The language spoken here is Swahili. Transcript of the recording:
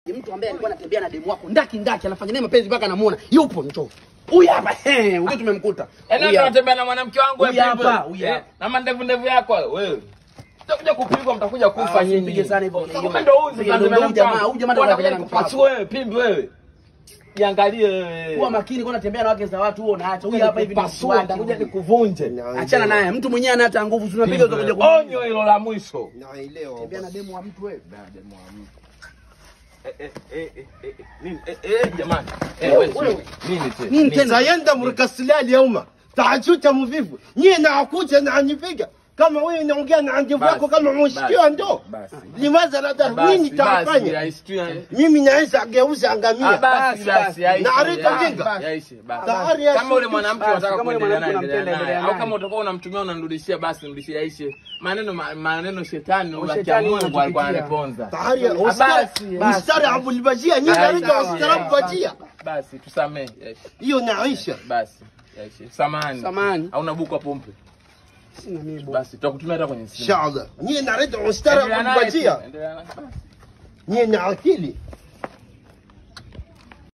Mtu ambaye alikuwa anatembea na demu wako ndaki ndaki anafanya naye mapenzi mpaka anamuona. Yupo njoo. Huyu hapa eh, huyu tumemkuta. Yaani Huyu ndo hapa. unatembea na mwanamke wangu Huyu wewe hapa, pimbe. huyu Eh, hapa. Na mandevu ndevu yako wewe. Mtakuja kupigwa mtakuja kufa Ah, nyinyi. usipige sana hivyo. Kama ndo huyu Ndio, sasa ndio, ndio huyu jamaa, huyu jamaa ndo anapigana na mtu wako. Pasi wewe pimbi wewe. Jiangalie wewe. Kuwa makini kwa unatembea na wake za watu huo unaacha. Huyu hapa hivi ni mtu Pasua wake. nitakuja huyu. nikuvunje. Achana naye. Mtu mwenyewe ana hata nguvu. Tunapiga utakuja kwa. Onyo hilo la mwisho. Naelewa. Tembea na demu wa mtu wewe. Eh, eh, eh, eh, eh, nini? Eh, eh, jamani. Eh, wewe, wewe. Nini tena? Nini tena? Sayenda mrikasilia lyauma. Tachuta mvivu. Nyie nakuja na nipiga. Kama wewe unaongea na ndevu yako Basi, kama mshikio basi, ndo. basi. Limaza la dar Basi, nini basi, tafanya? yaishi, yaishi. Mimi naweza geuza Ah, angamia. basi, Basi, basi, basi. yaishi, Na arika yaishi, jinga. yaishi, basi. Tahari ya Kama ule sisi. mwanamke Basi, unataka kama ule kuendelea naye, mwanamke endelea unampenda, naye. endelea Au kama naye. utakuwa unamtumia unamrudishia basi mrudishie yaishe. Maneno ma- maneno shetani ula kia Shetani Mungu alikuwa anatupitia. ananiponza. Tahari ya Basi, ustara. basi. Ustara abul bajia. Nyie Basi, naweza sawa, ustara yeah. bajia. Basi tusamee. yaishi. Hiyo naisha. Basi. Yaishi. Samahani. Samahani. Hauna buku hapo mpe. Sina mimi bwana. Basi tutakutumia hata kwenye simu. Inshallah. Nyie naweza ustara Endelea abul naye, bajia. endelea naye. Basi. Nyie na akili.